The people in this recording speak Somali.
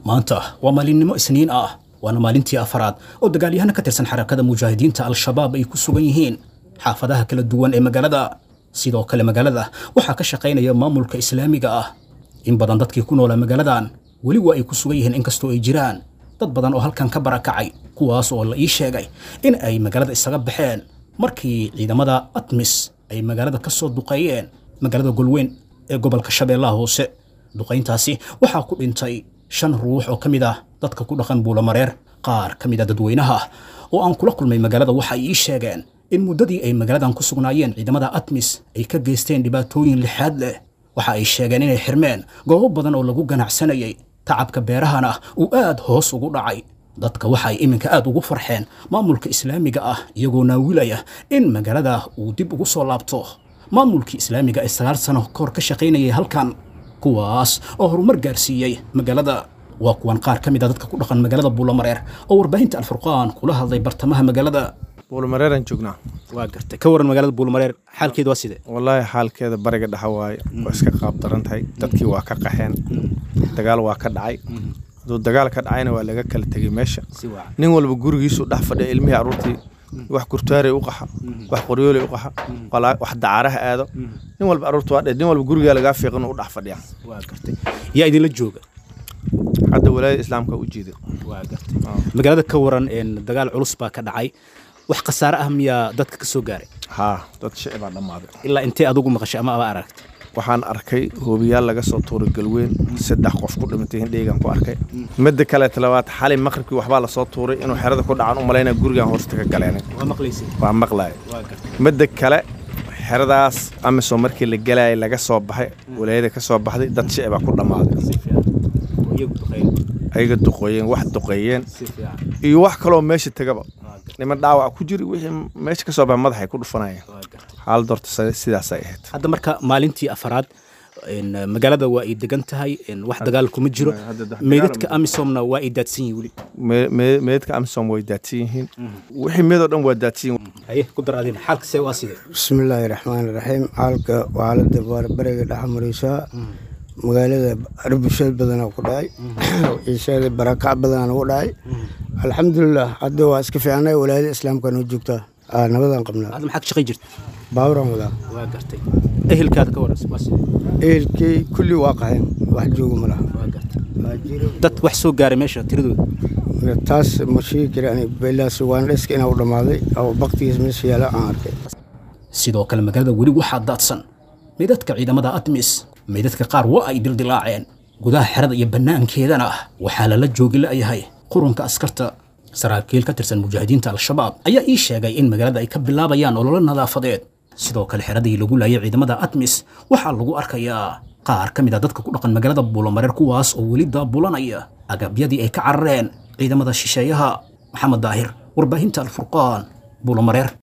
maanta waa maalinimo isniin ah waana maalintii afaraad oo dagaalyahano ka tirsan xarakada mujaahidiinta al-shabaab ay ku sugan yihiin xaafadaha kala duwan ee magaalada sidoo kale magaalada waxaa ka shaqaynaya maamulka islaamiga ah in badan dadkii ku noolaa magaaladan weli waa ay ku sugan yihiin inkastoo ay jiraan dad badan oo halkan ka barakacay kuwaas oo la ii sheegay in ay magaalada isaga baxeen markii ciidamada atmis ay magaalada ka soo duqeeyeen magaalada golweyn ee gobolka shabeellaha hoose duqayntaasi waxaa ku dhintay shan ruux oo ka mid ah dadka ku dhaqan buulamareer qaar ka mid a dadweynaha oo aan kula kulmay magaalada waxa ay ii sheegeen in muddadii ay magaaladan ku sugnaayeen ciidamada atmis ay ka geysteen dhibaatooyin lixaad leh waxa ay sheegeen inay xirmeen goobo badan oo lagu ganacsanayay tacabka beerahana uu aad hoos ugu dhacay dadka waxa ay iminka aad ugu farxeen maamulka islaamiga ah iyagoo naawilaya in magaalada uu dib ugu soo laabto maamulkii islaamiga ee sagaal sano kahor ka shaqaynayay halkan kuwaas oo horumar gaarsiiyey magaalada waa kuwan qaar ka mid a dadka ku dhaqan magaalada buulamareer oo warbaahinta alfurqaan kula hadlay bartamaha magaalada buulmareeraan joognaa waa gartay ka waran magaalada buulamareer xaalkeeda waa sidee wallaahi xaalkeeda bariga dhexa waaye waa iska qaab daran tahay dadkii waa ka qaxeen dagaal waa ka dhacay hadduu dagaal ka dhacayna waa laga kala tegey meesha nin walba gurigiisu dhex fadhiya ilmihii aruurtii wax kurtaarey u qaxa wax qoryooley u qaxa wax dacaaraha aado nin walba aruurta waa dhe nin walba gurigaa lagaa fiiqin u dhex fadhiya waa gartay yaa idinla jooga hadda walaayada islaamka u jiiday waa gartay magaalada ka waran dagaal culus baa ka dhacay wax khasaare ah miyaa dadka ka soo gaaray haa dad shici baa dhammaaday ilaa intee adugu maqashay ama aba aragtay waxaan arkay hoobiyaal laga soo tuuray galweyn saddex qof ku dhimatay hindheygan ku arkay midda kaleeta labaad xalay maqribkii waxbaa lasoo tuuray inuu xerada ku dhacan u malaynaya gurigan hoosta ka galeenay waa maqlaysay waa maqlaya waa gartay midda kale xeradaas amisom markii la galayay laga soo baxay walaayada ka soo baxday dad shici baa ku dhammaaday si fiican oo iyagu duqeyn ayaga duqeeyeen wax duqeeyeen si fiican iyo wax kaloo meesha tegaba waa gartay niman dhaawac ku jiri wixii meesha ka soo baxay madaxay ku dhufanayeen waa gartay xaalad horta sidaasay ahayd hadda marka maalintii afaraad magaalada waa ay degan tahay wax dagaal kuma jiro hadda dagaal- meydadka amisomna waa ay daadsan yihin weli Me- me- meedka amisom way daadsan yihiin wixii meedoo dhan waa daadsan yihiin haye ku dar adina xaalka see waa sidee bismillaahi raxmaani raxiim xaalka xaalada bariga dhex maraysaa magaalada arbusheed badana ku dhacay ciisheeda barakac badana ku dhacay alxamdulilah hadda waa iska fiicnay walaayada islaamka noo joogtaa Aa, nabadaan qabnaa hadda maxaa ka shaqay jirta baaburan wadaa waa gartay ehelkaada ka waran waa sidee ehelkii kulli waa qaxeen wax jooga ma laha waa gartay dad wax soo gaaray meesha tiradooda taas ma sheegi kara belaas waandheska inaa u dhammaaday oo baktigiis meesha yaala aan arkay sidoo kale magaalada weli waxaa daadsan meydadka ciidamada atmis meydadka qaar waa ay dildilaaceen gudaha xerada iyo bannaankeedana waxaa lala joogi la'yahay qurunka askarta saraakiil ka tirsan mujaahidiinta al-shabaab ayaa ii sheegay in magaalada ay ka bilaabayaan ololo nadaafadeed sidoo kale xeradii lagu laayay ciidamada atmis waxaa lagu arkayaa qaar ka mid a dadka ku dhaqan magaalada buulamareer kuwaas oo weli daabulanaya agabyadii ay ka carareen ciidamada shisheeyaha maxamed daahir warbaahinta alfurqaan buulamareer